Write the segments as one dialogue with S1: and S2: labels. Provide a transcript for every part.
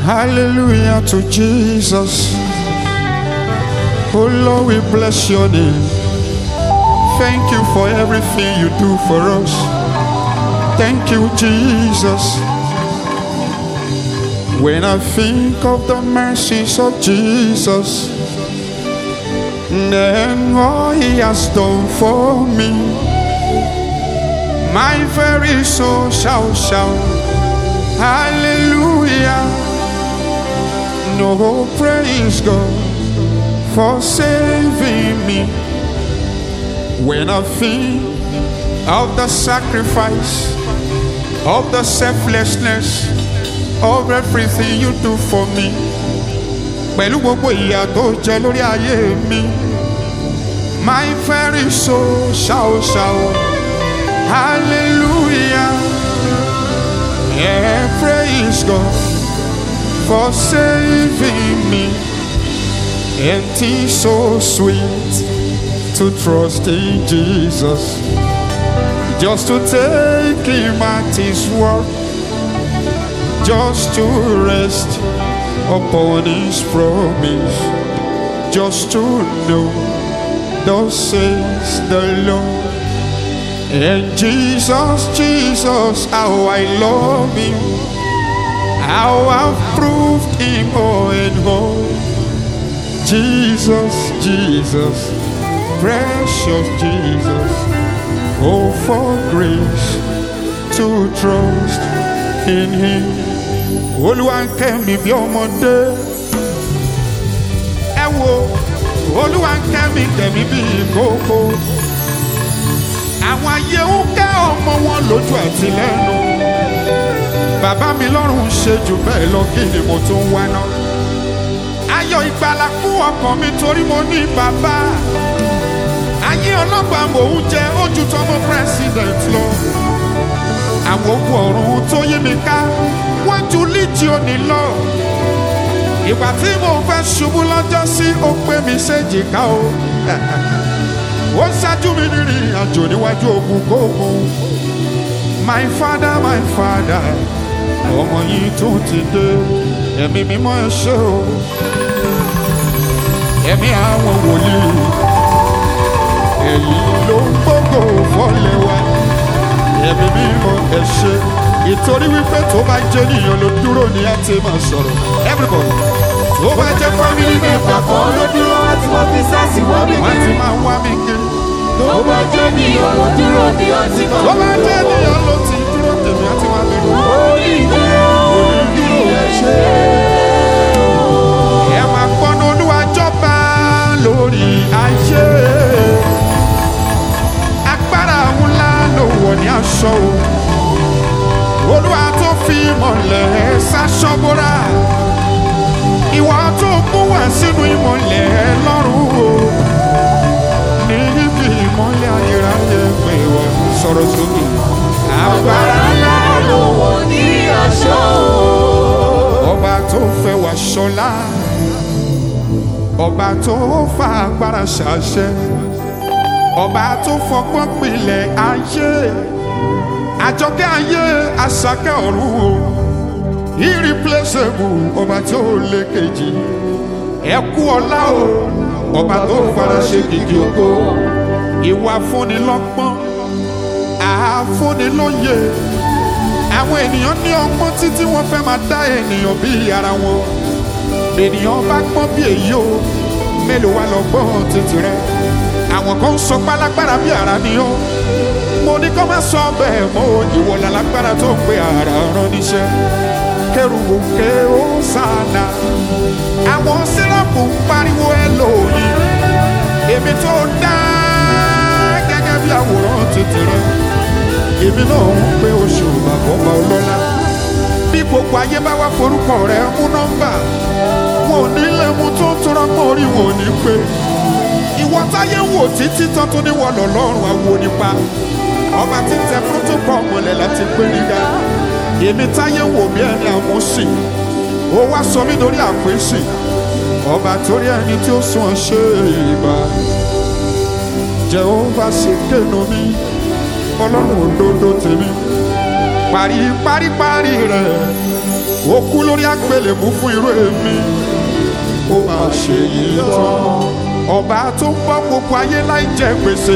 S1: Hallelujah to Jesus. Oh Lord, we bless your name. Thank you for everything you do for us. Thank you, Jesus. When I think of the mercies of Jesus, then all he has done for me, my very soul shall shout, Hallelujah. No praise God for saving me. When I think of the sacrifice, of the selflessness, of everything you do for me, pẹ̀lú gbogbo ìyà tó jẹ lórí ayé mi, my very soul shall shout, hallelujah, yeah, praise God for saving me. And it's so sweet to trust in Jesus, just to take Him at His word, just to rest upon His promise, just to know, thus says the Lord. And Jesus, Jesus, how I love Him, how I've proved Him all and all. Jesus, Jesus, precious Jesus, oh for grace to trust in Him. Olúwa ń kẹ́ mi bí ọmọdé. Ẹ wo, Olúwa ń kẹ́ mi kẹ́mi bí ìkókó. Àwọn ayé ń kẹ́ ọmọ wọn lójú àti lẹ́nu. Bàbá mi lọ́rùn ṣe jù bẹ́ẹ̀ lọ kí ni mo tún wá náà ayọ̀ ìgbàlà fún ọkàn mi torí mo ní bàbá. ayé ọlọ́pàá mò ń jẹ ojú tọmọ president lọ. àwọn ogun ọ̀run tó yí mi ká wọ́n ju líjíọ̀nì lọ. ìgbà tí mo fẹ́ ṣubú lọ́jọ́ sí ó pé mi séjìká o. ó ṣáájú mi nírìn àjò níwájú ogun kóògùn. my father my father ọmọ yìí tún ti dé ẹ̀mí mímọ́ ẹ ṣé o ẹ̀mí àwọn wòlíì èyí ló ń gbógo fọ́lẹ̀ wa ẹ̀mí mímọ́ ẹ ṣé ìtorí wípé tó bá jẹ́ nìyẹn ló dúró ní á ti máa sọ̀rọ̀ everybody tó bá jẹ́ family member
S2: kan ló dúró láti wọ́n fi sáàsì wọ́n mi
S1: wọ́n ti
S2: kiri.
S1: máa wá mi kiri
S2: tó bá jẹ́ nìyàn ló dúró ní ọtí kan.
S1: tó bá jẹ́ nìyẹn ló ti dúró tèmi á ti wá mi kiri.
S2: orí ìdúró bí ẹ ṣe.
S1: ẹ máa gbọ́nà olúwa jọba lórí ayé agbára ńlá ló wọ̀ ní aṣọ o olúwa tó fi ìmọ̀lẹ̀ ṣaṣọ́bóra ìwà tó mú wá sínú ìmọ̀lẹ̀ lọ́rùn o níbi ìmọ̀lẹ̀ ayérayé pé wọ́n sọ̀rọ̀ sókè agbára ńlá
S2: ló wọ̀ ní aṣọ.
S1: ọba tó fẹ́ wá ṣọlá ọba tó fa agbára ṣàṣẹ ọba tó fọgbọ́n pilẹ̀ ayé àjọkẹ́ ayé àṣàkẹ́ ọ̀run o irreplaceable ọba tí ó lé kejì ẹkú ọlá o ọba tó fara ṣe kìkì ògo ìwà fúnni lọ́gbọ́n àáfúnni lóye àwọn ènìyàn ní ọgbọ́n títí wọ́n fẹ́ máa dá ènìyàn bí ara wọn ènìyàn bá gbọ́n bí èyí o mélòó wá lọ gbọ́n títì rẹ àwọn kan ń sọ pálágbára bí ara ni ó mo ní kó má sọ bẹ́ẹ̀ mọ́ o ìwọ lálágbára tó ń pe ara rán níṣẹ́ kẹrùbù ké ó sànà àwọn sírọ́pù ń pariwo ẹ lóyìn èmi tó dá gẹ́gẹ́ bí àwòrán títì rẹ èmi náà ń pe oṣù bàbọ́bà ọlọ́lá bí gbogbo ayé bá wá forúkọ rẹ mú nọ́mbà wọn ò ní lè mú tó ń tura mọ́ orí wọn ò ní pé ìwọ táyé ń wò títí tán tó ní wọlọ lọ́rùn àwo nípa ọba tí ń tẹ protocol mọ́lẹ̀ láti pé nígbà èmi táyé ń wò bí ẹni àmúsìn ó wá sọ mí lórí àpèsè ọba torí ẹni tí ó sún ọ ṣe ìbá jehova ṣe kéènù mi ọlọ́run òdodo tèmi parí parí parí rẹ̀ ó kú lórí àgbélébú fún irú èmi ó máa ṣe yìí tán ọba tó ń bọ́ gbogbo ayé láì jẹ gbèsè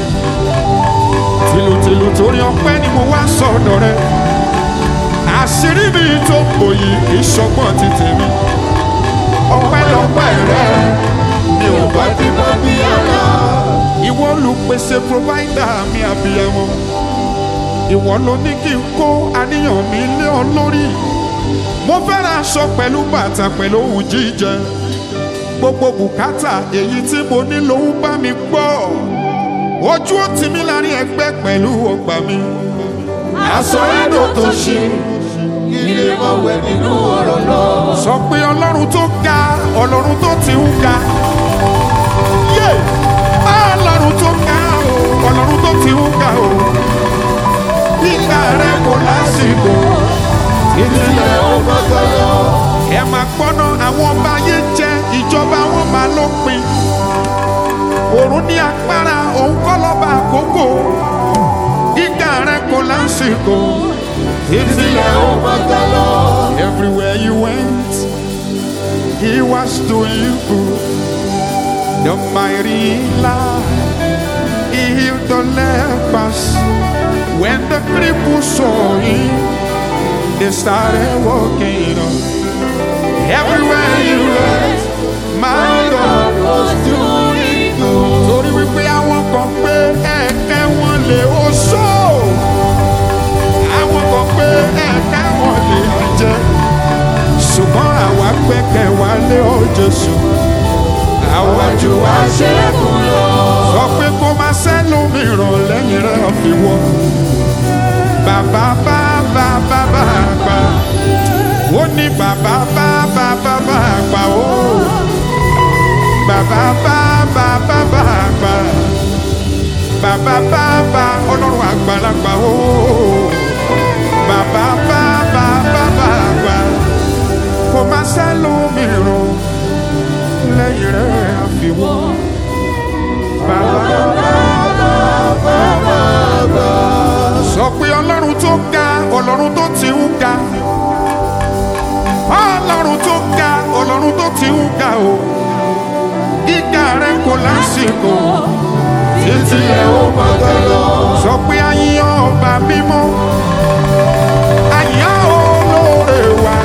S1: tìlùtìlù torí ọpẹ́ ni mo wá sọ̀dọ̀ rẹ àṣírí mi tó bò yìí kì í ṣọgbọ́n ti tèmi ọpẹ́ lọ́pẹ́ rẹ mi ò bá
S2: Ìwà tí mo bí ara.
S1: ìwọ olùpèsè provider mi àbíyamọ ìwọ ló ní kí n kó àníyàn mi lé ọ lórí mo fẹ́ ra aṣọ pẹ̀lú bàtà pẹ̀lú ohun jíjẹ gbogbo bùkátà èyí tí mo ní ló ń bá mi gbọ́ ojú ó tì mí láàrin ẹgbẹ́ pẹ̀lú ọgbà mi
S2: Aṣọ ẹ̀dọ̀ tó ṣe. Ilé mọ̀ wẹ̀ nínú ọ̀rọ̀ náà.
S1: sọ pé ọlọ́run tó ga ọlọ́run tó ti ń ga yé ọlọ́run tó ga o ọlọ́run tó ti ń ga o ìgbà rẹ kò lásìkò títí
S2: Ilé ó gbọ́dọ̀ lọ.
S1: ẹ máa gbọ́nà àwọn ọba ayé jẹ ìjọba wọn máa lópin òrùn ní agbára òun kọ́ lọ́ba àkókò ìgbà rẹ kò lásìkò títí
S2: Ilé ó gbọ́dọ̀ lọ.
S1: Everywhere you went, he was doing good. The mighty light, he healed the lepers. When the cripple saw him, they started walking on. Everywhere you went, my God was doing good. Torí wípé àwọn kan pé ẹ̀kẹ́ wọn lè oṣó. Àwọn kan pé ẹ̀kẹ́ wọn lè jẹ. Ṣùgbọ́n àwa gbẹ́kẹ̀ wá lé ọ Jésù. Àwa jù wá ṣe é
S2: Ṣẹ́gun lọ.
S1: sọ pé kó má sẹ́lómìíràn lẹ́yìn rẹ̀ fi wọ́. Bàbá bá bàbá bá gbà. Ó ní bàbá bá bàbá bá gbà ó. Bàbá bá bàbá bá gbà. Bàbá bá bá ọlọ́run àgbàlagbà ó. Bàbá bá bàbá bá gbà. Kó má sẹ́lómìíràn lẹ́yìn rẹ̀ fi wọ́. Bàbá sọ pé ọlọ́run tó ga ọlọ́run tó ti ń ga ọlọ́run tó ga ọlọ́run tó ti ń ga o gíga rẹ kò lásìkò títí ẹ ó gbọ́dọ̀ lọ sọ pé àyàn ọba mímọ́ àyàn olóore wa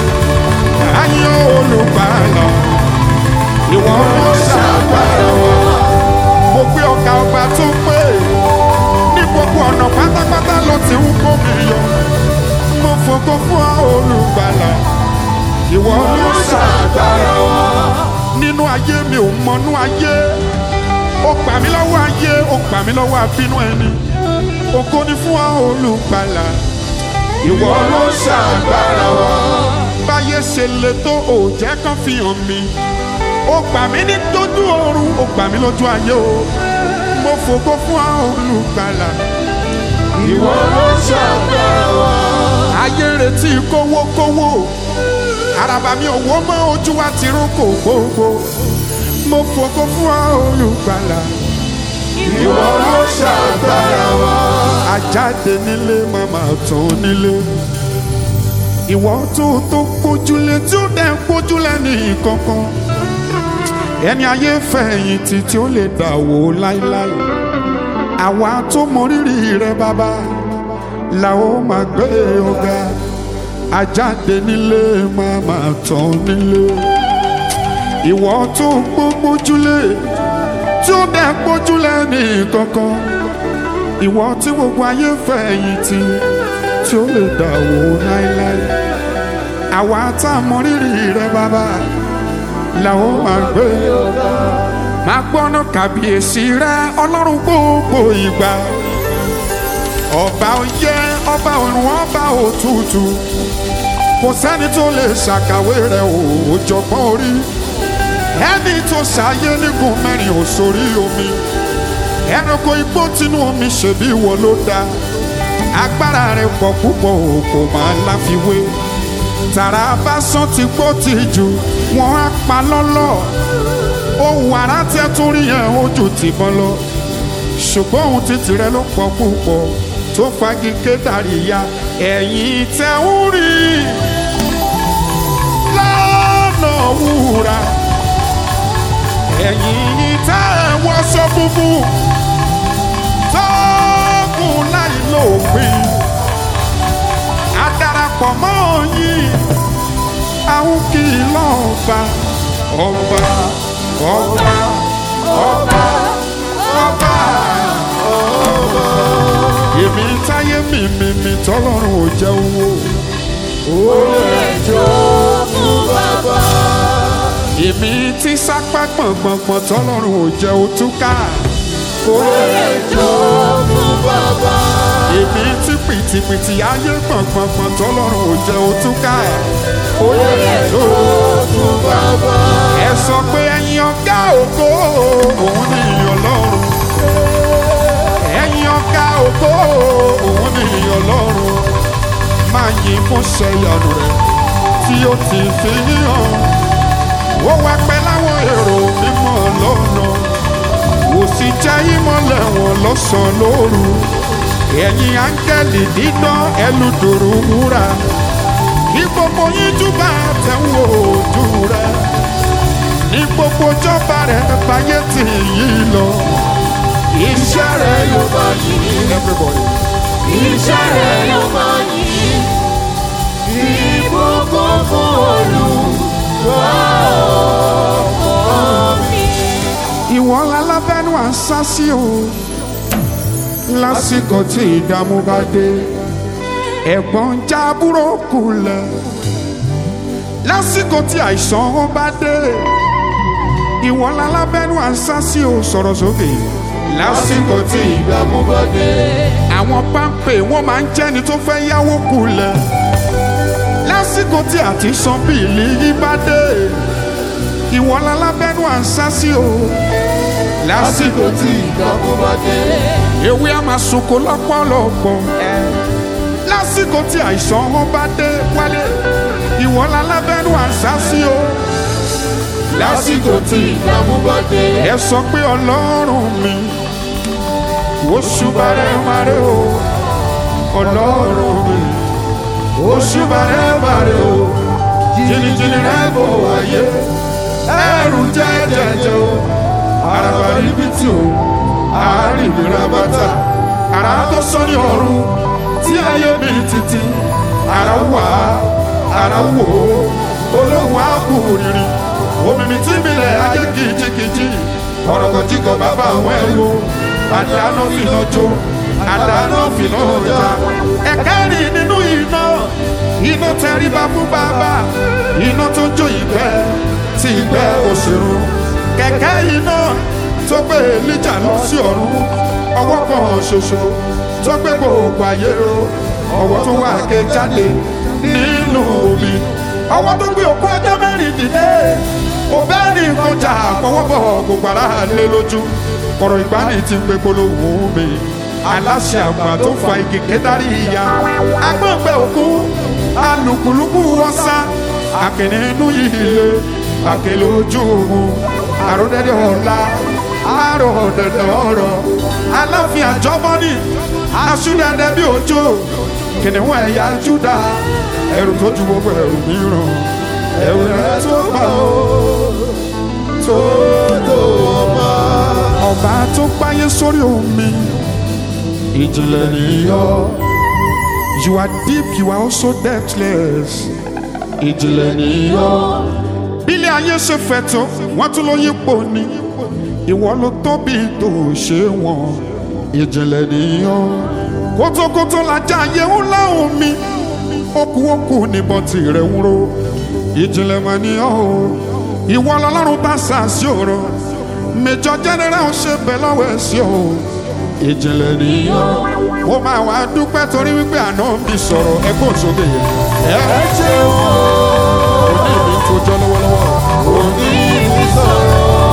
S1: àyàn olùgbàlà ìwọ ló ṣàgbára wa mo gbé ọ̀gá ọba tó pé ní gbogbo ọ̀nà pátápátá ló ti ń kó mi yọ mo fògo fún ọ olùgbàlà ìwọ ló ṣàgbára wa nínú ayé mi ò mọnú ayé ó gbà mí lọ́wọ́ ayé ó gbà mí lọ́wọ́ abínú ẹni ògo ni fún ọ olùgbàlà ìwọ ló ṣàgbára wa báyé ṣe le tó ò jẹ́ kán fi hàn mi ó gbà mí ní tójú oorun ó gbà mí lójú ayé o mo fògo fún ọ olùgbàlà
S2: Ìwọ ló ṣàgbára wa.
S1: ayé ń retí kówókówó àràbà mi ò wó mọ́ ojú wa ti rún kò gbogbo mo fògo fún ọ olùgbàlà
S2: Ìwọ ló ṣàgbára wa.
S1: ajáde nílé màmá tán nílé ìwọ tó tó gbójúlé tí ó dẹ̀ gbójúlé ní kankan ẹni ayé fẹ̀yìntì tí ó lè dà wò láíláí àwa tó mọ rírì rẹ bàbá la ó máa gbé ọ̀gá ajáde nílé màmá tán nílé ìwọ tó gbójúlé tí ó dẹ̀ gbójúlé ní kankan ìwọ tí gbogbo ayé fẹ̀yìntì tí ó lè dà wò láéláé àwa tá a mọ rírì rẹ bàbá làwọn máa gbé máa gbọ́nà kàbíyèsí rẹ ọlọ́run gbogbo ìgbà ọba oyè ọba ọ̀run ọba òtútù kò sẹ́ni tó lè ṣàkàwé rẹ òòjọ́gbọ́n orí ẹni tó ṣàyé nígun mẹ́rin ò sórí omi ẹranko igbó tinú omi ṣèbí ìwọ ló dá agbára rẹ pọ̀ púpọ̀ o kò máa láfiwé tàrà bá sán ti gbó ti jù wọ́n á pa lọ́lọ́ ohun àrà tẹ́ tún rí yẹn ojú tìbọn lọ ṣùgbọ́n ohun títì rẹ ló pọ̀ púpọ̀ tó fagi kédàrí ya ẹ̀yìn tẹ́ ń rí ẹ̀yin tẹ́ ẹ wọṣọ funfun tóògùn láì lópin a darapọ̀ mọ́ yín àwọn kì í lọ́ọ̀ba ọba ọba ọba ọba èmi táyé mi mi mi tọ́lọ́run ò jẹ́ owó èmi tí sápá gbọ̀ngbọ̀ngbọ̀n tọ́lọ́run ò jẹ́ òtúkà èmi tí pìtìpìtì ayé gbọ̀ngbọ̀ngbọ̀n tọ́lọ́run ò jẹ́ òtúkà ẹ sọ pé ẹ̀yin ọ̀gá ògo òun ni ọlọ́run ẹ̀yin ọ̀gá ògo òun ni ọlọ́run máa yìn fún ṣẹyanu rẹ tí ó ti fi hàn ó wá pẹ́ láwọn èrò mímọ́ lọ́nà kò sì jẹ́ ìmọ̀lẹ̀ wọn lọ́sàn-án lóru ẹ̀yin áńgẹ́lì dídán ẹlùdòrò wúrà ní gbogbo yín júbà tẹ̀wọ̀ ojú rẹ ní gbogbo jọba rẹ báyé tì yí lọ iṣẹ́ rẹ yóò bá yí everybody.
S2: Iṣẹ́ rẹ̀ yóò máa yìn, ìbùkún fún Olúwa ọkọ mi.
S1: ìwọ alábẹ́nu à ń sá sí o lásìkò tí ìdààmú bá dé ẹ̀gbọ́n jábúrò kulẹ̀ lásìkò tí àìsàn bá dé ìwọ alábẹ́nu à ń sá sí o sọ̀rọ̀ sókè lásìkò tí
S2: Ìdààmú bá dé,
S1: àwọn páńpẹ́ wọn máa ń jẹ́ni tó fẹ́ yáwó kulẹ̀ lásìkò tí àti san bíìlì yí bá dé ìwọ alábẹ́nu à ń sá sí o lásìkò
S2: lásìkò tí ìdààmú bá dé.
S1: ewé a máa sunko lọ́pọ̀lọpọ̀ lásìkò tí àìsàn wọn bá dé wálé ìwọ lálábẹ́nu àṣà sí o
S2: Lásìkò tí ìdààmú bá dé.
S1: ẹ sọ pé ọlọ́run mi oṣù bàrẹ̀ màrẹ̀ o ọlọ́run mi oṣù bàrẹ̀ màrẹ̀ o jìnnìjìnnì rẹ̀ bò wáyé ẹrù jẹ́jẹ́jẹ́ o àràbà ríbi tí o àárín ìrìn bàtà àrà tó sọ ní ọ̀run tí ayé mi títí àrà wà àrà wò ó olóhùn àpò òrìrì omi mi tí mi lẹ̀ ayé kìjikìji ọ̀rọ̀ kan tí kò bá bá àwọn ẹ̀rù àdáná fìlà jó àdáná fìlà ọjà ẹ̀kẹ́rì nínú iná iná tẹríba fún bàbá iná tó jó ìgbẹ́ tí ìgbẹ́ òṣèrú kẹ̀kẹ́ iná tó gbé Èlíjà lọ sí ọ̀run ọwọ́ kan ṣoṣo tó gbé gbogbo ayé ro ọwọ́ tó wà ké jáde nínú omi ọwọ́ tó gbé òkú ọjọ́ mẹ́rin dìde òbẹ́ẹ̀ni kọjá àfọwọ́bọ̀ gbogbo ara lé lójú kọ̀rọ̀ ìgbani ti ń pe polówó mi aláṣẹ àgbà tó fa igi kẹtàrí ìyá agbọ̀ngbẹ òkú alùpùlùpù ọ̀sá àkìní inú ilé àkèlè ojú ogun àròdẹ̀dẹ̀ ọ̀la àròdẹ̀dẹ̀ ọ̀rọ̀ aláfin àjọbọ́nì aṣúdẹ̀dẹ̀ bí òjò kìnìún ẹ̀yà júdà ẹrù tó ju gbogbo ẹrù mìíràn ẹrù rẹ̀ tó pa ó tó tó ọba ọba tó gbáyé sórí omi ìjìnlẹ̀ nìyọ you are deep you are also depthless ìjìnlẹ̀ nìyọ bílẹ̀ ayé ṣe fẹ̀ tó wọ́n tún ló yípo ni ìwọ ló tóbi tó ṣe wọn ìjìnlẹ̀ nìyọ kótókótó lajá ayé ńlá omi okùn okùn níbọn tirẹ̀ ń ro ìjìnlẹ̀ mà ní ọ́ o ìwọ lọ́lọ́run bá sàásì ọ̀rọ̀ mẹjọ jẹ́nẹ́rẹ́ ò ṣe bẹ̀ lọ́wọ́ ẹ̀ sí o ìjìnlẹ̀ nìyọ ó máa wá dúpẹ́ torí wípé àná mi sọ̀rọ̀ ẹgbẹ́ òṣogbo yẹn ẹ
S2: Ẹ ṣeun o,
S1: òní mi tó jọ lọ́wọ́lọ́wọ́
S2: òní mi sọ̀rọ̀.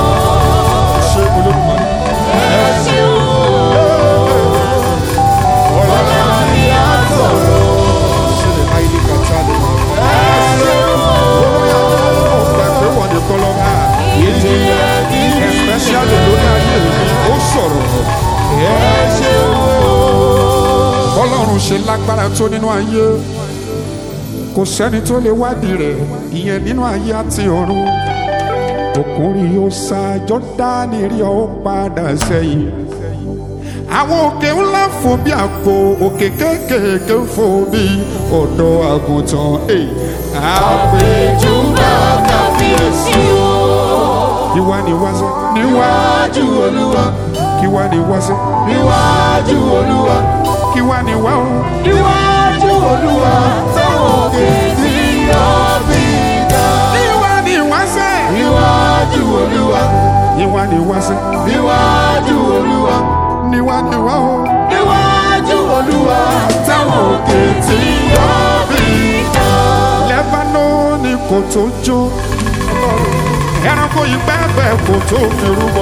S1: ṣé olódùmarè
S2: Ẹ ṣeun o, ọlọ́run ni a sọ̀rọ̀.
S1: ṣe lè máa ilé kàtà lè
S2: Ẹ ṣeun o,
S1: ọ̀pẹ pé wọ́n ní kọ́lọ́ máa
S2: ìjìnlẹ̀ nínú
S1: especially lórí ayé mi ó sọ̀rọ̀
S2: Ẹ ṣeun o,
S1: ọlọ́run ṣe lágbára tó nínú ayé kò sẹ́ni tó lè wádìí rẹ̀ ìyẹn nínú ayé àti ọ̀run ògo òkun rí ó sá jọ́dánì rí ó padà sẹ́yìn àwọn òkè ńlá fò bí àpò òkè kéékèèké fò bí ọ̀dọ́ àgùntàn èyí
S2: àpèjúbà kábíyèsí o.
S1: ìwà ni wá sí níwá
S2: níwájú olúwa
S1: kí wá ni wá sí
S2: níwájú olúwa
S1: kí wá ni wá o
S2: níwájú olúwa táwọn òkè tí yọ bí ga.
S1: níwá ni wá sí
S2: níwájú olúwa
S1: ìwà ni wá sí
S2: níwájú olúwa
S1: níwá ni wá o
S2: níwájú olúwa táwọn òkè tí yọ bí ga.
S1: lẹ́bánónì kò tó jó ẹranko yìí pẹ́pẹ́ kò tó fi rúbọ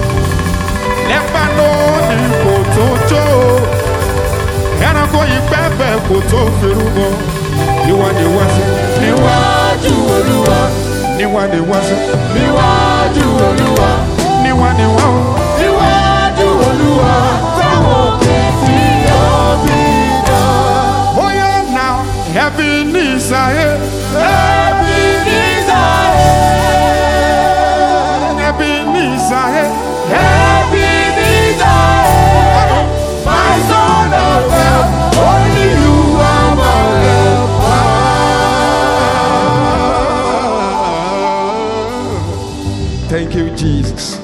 S1: lẹ́bánónì kò tó jó ẹranko yìí pẹ́pẹ́ kò tó fi rúbọ ìwà ni wá sí
S2: níwájú olúwa
S1: níwá ni wá sí
S2: níwájú olúwa
S1: níwá ni wá o.
S2: níwájú olúwa táwọn òkè tí yọ bí ga.
S1: Oh yeah, now heaven is ahead,
S2: Ẹbí ní Israel.
S1: heaven is ahead.
S2: Ẹbí ní Israel. My son of God, only you are my helper.
S1: Thank you, Jesus.